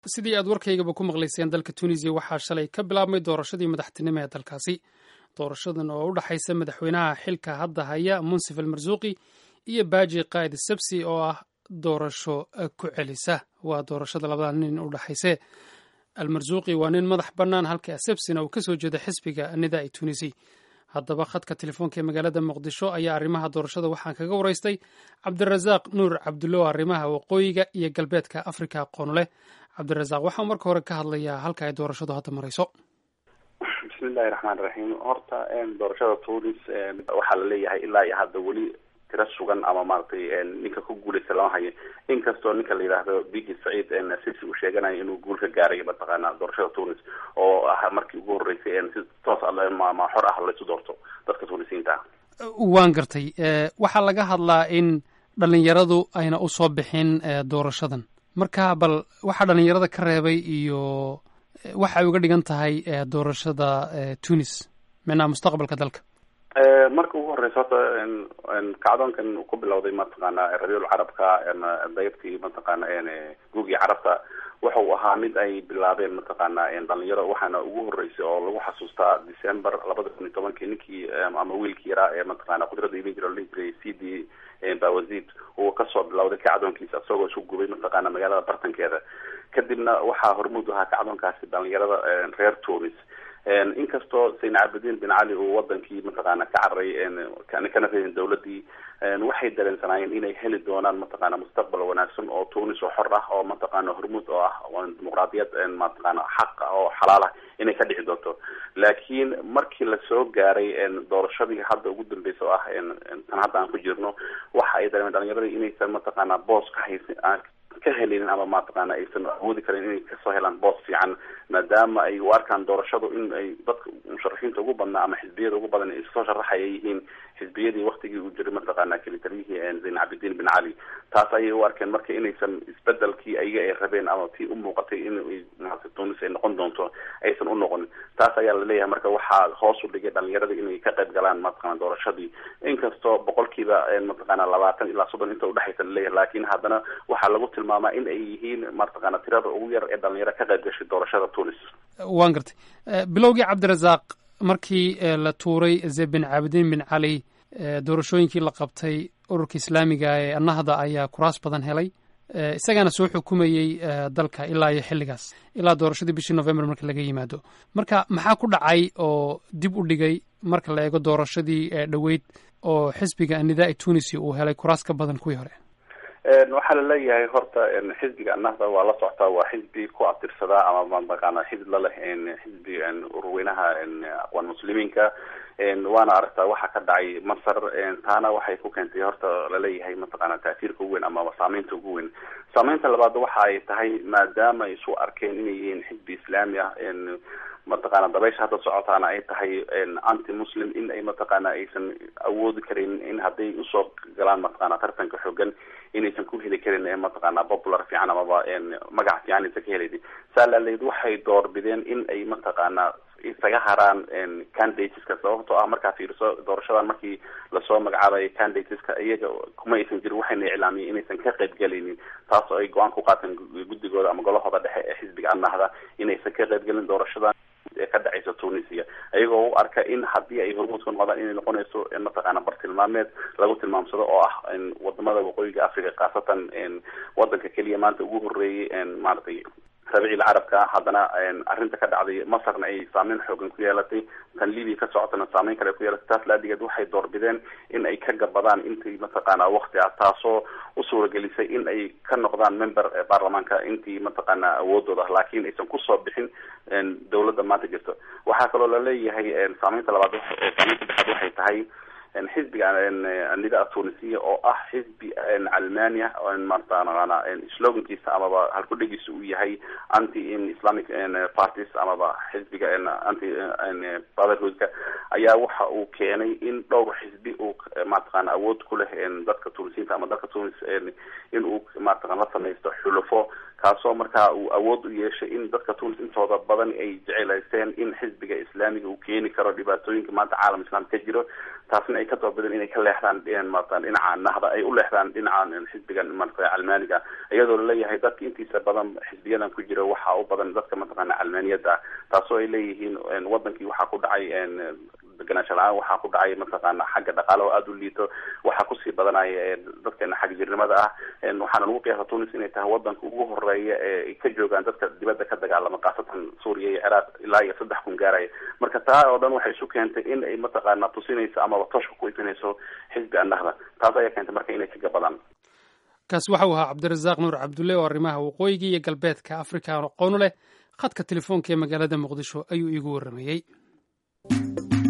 sidii aad warkaygaba ku maqlayseen dalka tunisiya waxaa shalay ka bilaabmay doorashadii madaxtinimo ee dalkaasi doorashadan oo u dhexaysa madaxweynaha xilka hadda haya munsif almarsuuqi iyo baaji qaa'id sabsi oo ah doorasho ku celisa waa doorashada labada nin u dhexayse almarsuuqi waa nin madax bannaan halka asabsina uu ka soo jeeda xisbiga nidaai tunisi haddaba khadka telefoonka ee magaalada muqdisho ayaa arrimaha doorashada waxaan kaga waraystay cabdirasaaq nuur cabdulo arrimaha waqooyiga iyo galbeedka afrika aqoon leh cabdirasaaq waxaa marka hore ka hadlayaa halka ay doorashadu hadda marayso bismillahi raxmaan raxiim horta doorashada tunis waxaa la leeyahay ilaa iyo hadda weli tiro sugan ama maaragtay ninka ku guuleysta lama hayo inkastoo ninka la yidhaahdo bigi saciid sisi uu sheeganayo inuu guul ka gaaray mataqaana doorashada tunis oo ah markii ugu horreysay si toos ma xor ah laysu doorto dadka tunisiyiinta ah waan gartay waxaa laga hadlaa in dhalinyaradu ayna usoo bixin doorashadan marka bal waxaa dhalinyarada ka reebay iyo waxa ay uga dhigan tahay doorashada tunis micnaha mustaqbalka dalka marka ugu horeysa horta kacdoonkan uu ku bilowday mataqaana rabiul carabka daybkii mataqaana guugii carabta waxa uu ahaa mid ay bilaabeen mataqaana dhalinyaro waxaana ugu horeysay oo lagu xasuustaa december labada kun iyo tobankii ninkii ama wiilkii yaraa ee mataqaana qudrada iman jira la jiray c d bawazid uu kasoo bilowday kacdoonkiisa isagoo isu gubay mataqaana magaalada bartankeeda kadibna waxaa hormuud ahaa kacdoonkaasi dhalinyarada reer tunis inkastoo sayn cabdidiin bin cali uu wadankii mataqaana ka cararay kana reedin dawladii waxay dareensanaayeen inay heli doonaan mataqaana mustaqbal wanaagsan oo tunis oo xor ah oo mataqaana hormuud oo ah dimuqraadiyad mataqaana xaq oo xalaal ah inay ka dhici doonto laakiin markii lasoo gaaray doorashadii hadda ugu dambeysa oo ah tan hadda aan ku jirno waxa ay dareemeen dhalinyaradii inaysan mataqaana boos ka haysan ka helinin ama mataqaana aysan awoodi karin inay kasoo helaan boos fiican maadaama ay u arkaan doorashadu in ay dadka musharaxiinta ugu badnaa ama xisbiyada ugu badan ay soo sharaxaya yihiin xisbiyadii waktigii uu jiray mataqaana kelitaliyihii zayn cabdidiin bin cali taas ayay u arkeen marka inaysan isbedelkii ayaga ay rabeen ama tii u muuqatay in maarata tunis ay noqon doonto aysan u noqonin taas ayaa laleeyahay marka waxaa hoos u dhigay dhalinyarada inay ka qayb galaan mataqana doorashadii inkastoo boqolkiiba mataqaana labaatan ilaa soddon inta udhexaysa laleeyahay laakiin haddana waxaa lagu tilmaamaa in ay yihiin mataqaana tirada ugu yar ee dhalinyaro ka qayb gashay doorashada tunis waan gartay bilowgii cabdirasaaq markii la tuuray zebin cabdiin bin cali doorashooyinkii la qabtay ururka islaamiga ee annahda ayaa kuraas badan helay isagaana soo xukumayey dalka ilaa iyo xilligaas ilaa doorashadii bishii november marka laga yimaado marka maxaa ku dhacay oo dib u dhigay marka la eego doorashadii dhoweyd oo xisbiga anidaai tunisi uu helay kuraas ka badan kuwii hore waxaa laleeyahay horta xisbiga annahda waa la soctaa waa xisbi ku abtirsadaa ama mataqaana xisb laleh xisbi ururweynaha aqwaan muslimiinka waana aragtaa waxa ka dhacay masar taana waxay ku keentay horta laleeyahay mataqaana taasiirka ugu weyn ama saameynta ugu weyn saameynta labaad waxa ay tahay maadaama ay isu arkeen inay yihiin xisbi islaami ah mataqaana dabaysha hadda socotaana ay tahay anti muslim in ay mataqaana aysan awoodi karin in hadday usoo galaan mataqaana tartanka xoogan inaysan ku heli karin mataqaana popular fiican amaba magac fiican aysan ka helaynin saa laaleyd waxay doorbideen in ay mataqaana isaga haraan candidateska sababtoo ah markaa fiiriso doorashadan markii lasoo magacaabayo candidateska iyaga kuma aysan jirin waxayna iclaamiyeen inaysan ka qayb galaynin taas oo ay go-aan ku qaateen guddigooda ama golahooda dhexe ee xisbiga annahda inaysan ka qayb gelin doorashadan ee ka dhacaysa tunisia iyagoo u arka in haddii ay hormuud ku noqdaan inay noqonayso mataqaana bartilmaameed lagu tilmaamsado oo ah wadamada waqooyiga africa khaasatan wadanka keliya maanta ugu horeeyay maaragtay rabiicil carabka haddana arrinta ka dhacday masarna ay saameyn xoogan ku yeelatay tan libia ka socotana saameyn kale ku yeelatay taas laadigeed waxay doorbideen in ay ka gabadaan intii mataqaana wakti ah taasoo u suuragelisay in ay ka noqdaan member baarlamaanka intii mataqaana awoodooda ah laakiin aysan kusoo bixin dawladda maanta jirto waxaa kaloo laleeyahay saameynta labaad saameynta dhexaad waxay tahay xisbiga nida tunisiya oo ah xisbi calmania mataqaana slogankiisa amaba halkudhegiisa uu yahay anti islamic parties amaba xisbiga anti brotherhoodka ayaa waxa uu keenay in dhowr xisbi uu mataqaana awood ku leh dadka tunisiyiinta ama dalka tunis in uu mataqana la samaysto xulufo kaasoo markaa uu awood u yeeshay in dadka tunis intooda badan ay jecelaysteen in xisbiga islaamiga uu keeni karo dhibaatooyinka maanta caalam islaam ka jiro taasna ay ka doobadeen inay ka leexdaan maarata dhinaca nahda ay u leexdaan dhinaca xisbiga marata calmaaniga iyadoo laleeyahay dadka intiisa badan xisbiyadan ku jira waxaa u badan dadka mataqaana calmaaniyada taasoo ay leeyihiin wadankii waxaa ku dhacay deganaansho la-aan waxaa ku dhacay mataqaana xagga dhaqaale oo aada u liito waxaa kusii badanaya dadkeena xag jirnimada ah waxaana lagu qiyaasa tunis inay tahay wadanka ugu horeeya ee ka joogaan dadka dibadda ka dagaalama khaasatan suuriya iyo ciraaq ilaa iyo saddex kun gaaraya marka taa oo dhan waxay isu keentay in ay mataqaana tusinayso amaba toshka ku ifinayso xisbi annahda taas ayaa keentay marka inay kaga badaan kaasi waxa uu ahaa cabdirasaaq nuur cabdulle oo arrimaha waqooyiga iyo galbeedka afrika aan aqoonu leh khadka telefoonka ee magaalada muqdisho ayuu iigu warramayey